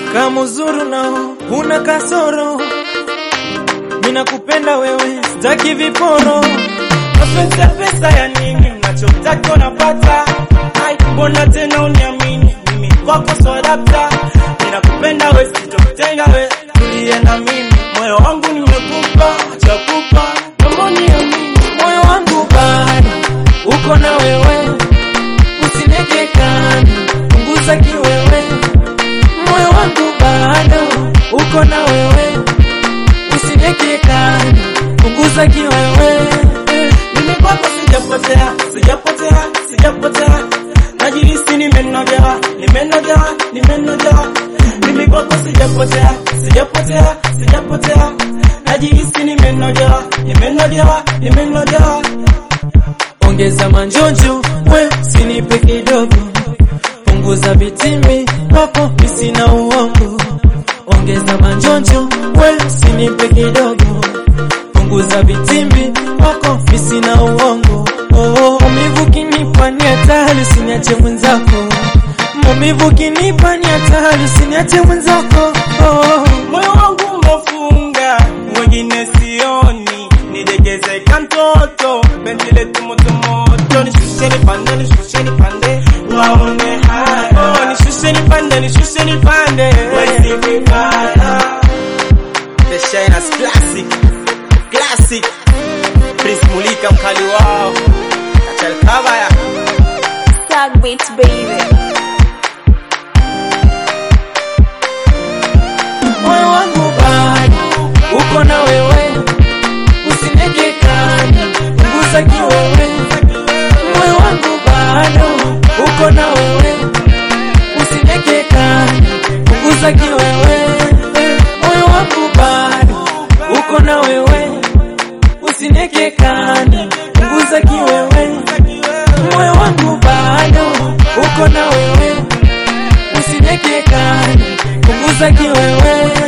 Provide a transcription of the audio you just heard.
kama uzuru nao una kasoro, ninakupenda wewe, sitaki viporo. Mapenzi ya pesa ya nini? Unachotaka unapata. Ai, mbona tena uniamini? Mimi kwako swadapta, ninakupenda we, sitokutenga we, tulie na mimi, moyo wangu nimekupa, chakupa kama uniamini, moyo wangu bado uko na wewe, usineke kando, punguza kiwewe, moyo wangu bado uko na wewe, usineke kando, punguza kiwewe. Mimi kwako sijapotea, sijapotea, sijapotea, najihisi nimenogewa, nimenogewa, nimenogewa. Mimi kwako sijapotea, sijapotea, sijapotea, najihisi nimenogewa, nimenogewa, nimenogewa. Ongeza manjonjo, we sinipe kidogo, punguza vitimbi wako misina uongo. Ongeza manjonjo, we sinipe kidogo, punguza vitimbi wako misina uongo. Oh, maumivu kinipa ni hatari, usiniache mwenzako. Maumivu kinipa ni hatari, usiniache mwenzako. Oh, moyo wangu umefunga, wengine sioni, nidegeze kantoto, penzi letu moto moto, nishushe nipande, nishushe nipande, waone haya. Oh, nishushe nipande, nishushe nipande, wezi vibaya. The Shiners Classic, Classic, Prince Mulika mkali wao, Achal Kabaya. Tag beat baby. moyo wangu bado uko na wewe, usineke kando, punguza kiwewe. Moyo wangu bado uko na wewe, usineke kando, punguza kiwewe. Moyo wangu bado uko na wewe, usineke kando, punguza kiwewe. Moyo wangu bado uko na wewe, usineke kando, punguza kiwewe.